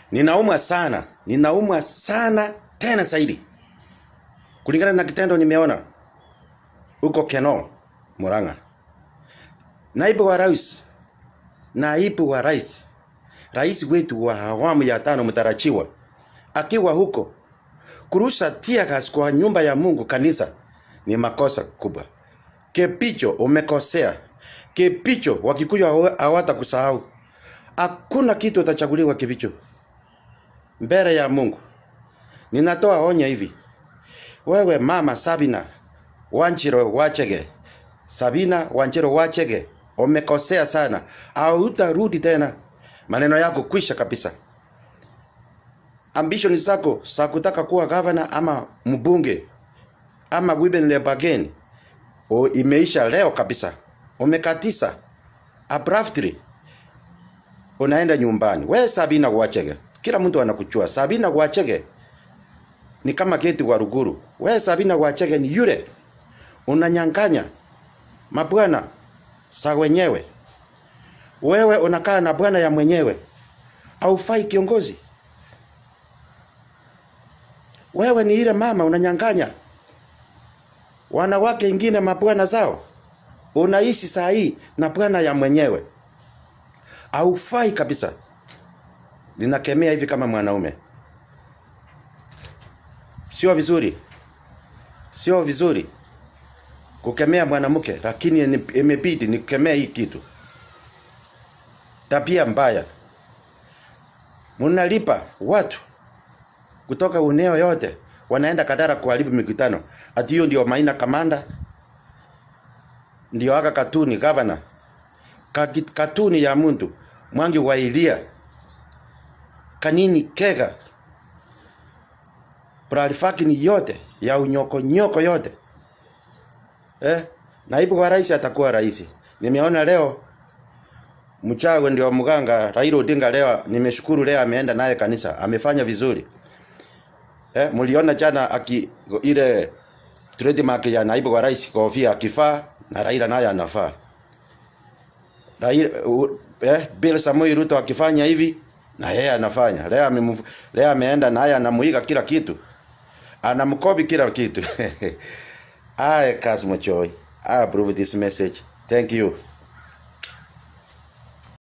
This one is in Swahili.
Ninaumwa sana, ninaumwa sana tena zaidi, kulingana na kitendo nimeona huko Keno, Murang'a. Naibu wa rais, naibu wa rais, rais wetu wa awamu ya tano mtarajiwa, akiwa huko kurusha tear gas kwa nyumba ya Mungu kanisa ni makosa kubwa. Kepicho umekosea. Kepicho Wakikuyu hawa- hawatakusahau. Hakuna kitu utachaguliwa Kepicho mbele ya Mungu. Ninatoa onyo hivi, wewe mama Sabina Wanjiro Wachege, Sabina Wanjiro Wachege, umekosea sana, hautarudi tena. Maneno yako kwisha kabisa. Ambition zako za kutaka kuwa gavana ama mbunge ama women rep again o imeisha leo kabisa. Umekatisa abruptly, unaenda nyumbani. We Sabina Wachege, kila mtu anakuchua. Sabina Wachege ni kama geti wa Ruguru. We Sabina Wachege ni yule unanyang'anya mabwana sa wenyewe. Wewe unakaa na bwana ya mwenyewe, haufai kiongozi. Wewe ni ile mama unanyang'anya wanawake ingine mabwana zao, unaishi saa hii na bwana ya mwenyewe, haufai kabisa. Ninakemea hivi kama mwanaume, sio vizuri, sio vizuri kukemea mwanamke, lakini ni- imebidi nikemee hii kitu, tabia mbaya. Mnalipa watu kutoka uneo yote wanaenda Kadara kuharibu mikutano. Ati hiyo ndio Maina Kamanda, ndio aka Katuni governor, Kaki- Katuni ya muntu Mwangi wa Ilia, Kanini Kega, Bralifakini yote ya unyoko nyoko yote eh, naibu wa rais atakuwa rais. Nimeona leo Mchawe ndio mganga Raila Odinga leo, nimeshukuru leo ameenda naye kanisa, amefanya vizuri. Eh, mliona jana aki ile trademark ya naibu wa rais kofia akifaa na Raila naye anafaa. Raila u- eh, Bill Samoei Ruto akifanya hivi na yeye anafanya. Leo amemf- leo ameenda naye anamuiga kila kitu. Anamkopi kila kitu. I Kasmo Choi. I approve this message. Thank you.